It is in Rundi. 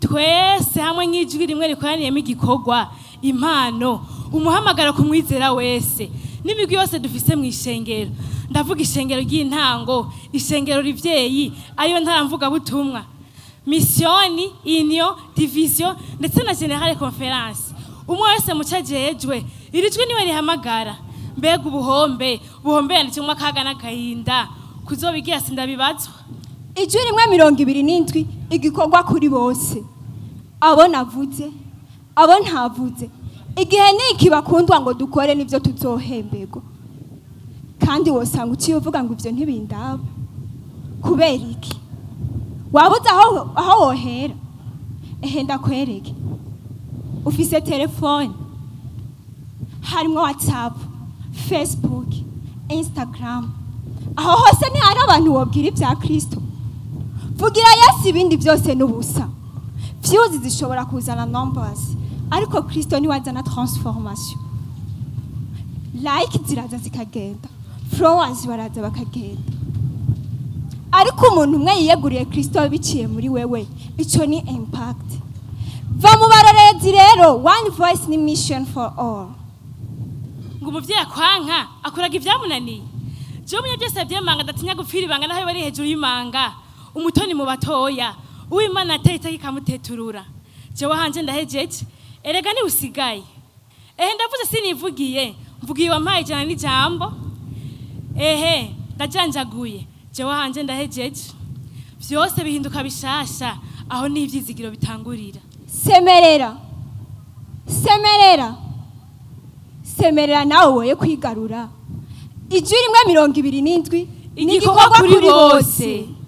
twese hamwe nk'ijwi rimwe rikoraniyemo igikorwa impano umuhamagaro ku mwizera wese n'imigwi yose dufise mu ishengero ndavuga ishengero ry'intango ishengero rivyeyi ariyo ntaramvugabutumwa misiyoni inyo diviziyo ndetse na generale conference umwe wese muco ajejwe iri jwi niwe rihamagara mbega ubuhombe ubuhombe yanditsemo akaga n'agahinda kuzobigira sindabibazwa ijwi rimwe mirongo ibiri n'indwi igikorwa kuri bose abo navuze abo ntavuze igihe niki bakundwa ngo dukore nibyo tuzohemberwa kandi wosanga uciye uvuga ngo ibyo ntibindaba kubera iki wabuze aho aho wohera ehe ndakwereke ufise telefone harimo whatsapp facebook instagram aho hose ntihari abantu wobwira ibya kristo vugira yesu ibindi byose n'ubusa views zishobora kuzana numbers ariko kristo niwe azana transformation like ziraza zikagenda followers baraza bakagenda ariko umuntu umwe yiyeguriye kristo biciye muri wewe icyo ni impact va mu barorerezi rero one voice ni mission for all ngo umuvyeyi akwanka akoraga ivyamunaniye jewe munye byose vyemanga adatinya gupfira ibanga naho bari hejuru y'imanga umutoni mu batoya uwimana ateye iteka ikamuteturura jewe hanje ndahejeje erega ni usigaye ehe ndavuze sinivugiye mvugiye wampaye ijana n'ijambo ehe ndajanjaguye jewe hanje ndahejeje vyose bihinduka bishasha aho n'ivyizigiro bitangurira semerera semerera semerera nawe woye kwigarura ijwi rimwe mirongo ibiri n'indwi ni igikorwa kuri bose